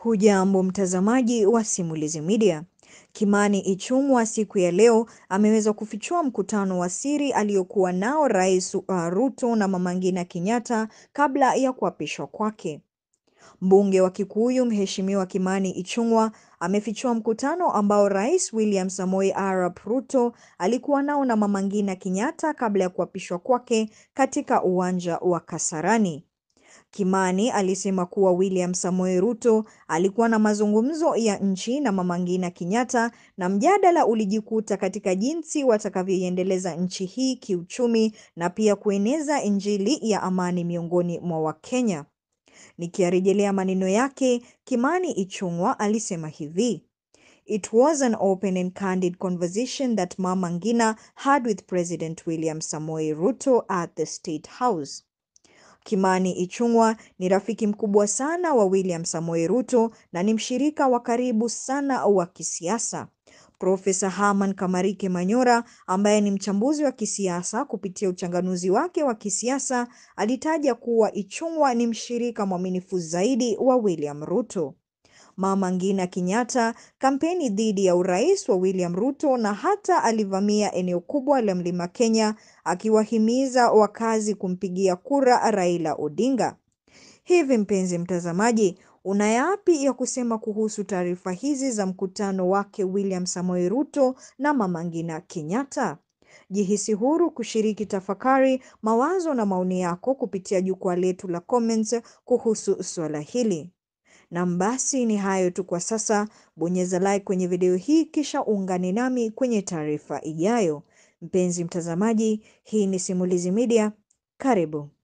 Hujambo mtazamaji wa Simulizi Media. Kimani Ichung'wah siku ya leo ameweza kufichua mkutano wa siri aliokuwa nao Rais uh, Ruto na Mama Ngina Kenyatta kabla ya kuapishwa kwake. Mbunge wa Kikuyu Mheshimiwa Kimani Ichung'wah amefichua mkutano ambao Rais William Samoei Arap Ruto alikuwa nao na Mama Ngina Kenyatta kabla ya kuapishwa kwake katika uwanja wa Kasarani. Kimani alisema kuwa William Samoei Ruto alikuwa na mazungumzo ya nchi na Mama Ngina Kenyatta na mjadala ulijikuta katika jinsi watakavyoiendeleza nchi hii kiuchumi na pia kueneza Injili ya amani miongoni mwa Wakenya. Nikiyarejelea maneno yake, Kimani Ichung'wah alisema hivi: It was an open and candid conversation that Mama Ngina had with President William Samoei Ruto at the State House. Kimani Ichung'wah ni rafiki mkubwa sana wa William Samoei Ruto na ni mshirika wa karibu sana wa kisiasa. Profesa Herman Kamarike Manyora ambaye ni mchambuzi wa kisiasa kupitia uchanganuzi wake wa kisiasa alitaja kuwa Ichung'wah ni mshirika mwaminifu zaidi wa William Ruto. Mama Ngina Kenyatta kampeni dhidi ya urais wa William Ruto na hata alivamia eneo kubwa la Mlima Kenya akiwahimiza wakazi kumpigia kura Raila Odinga. Hivi mpenzi mtazamaji, una yapi ya kusema kuhusu taarifa hizi za mkutano wake William Samoei Ruto na Mama Ngina Kenyatta? Jihisi huru kushiriki tafakari, mawazo na maoni yako kupitia jukwaa letu la comments kuhusu suala hili. Na basi ni hayo tu kwa sasa. Bonyeza like kwenye video hii kisha uungane nami kwenye taarifa ijayo. Mpenzi mtazamaji, hii ni Simulizi Media. Karibu.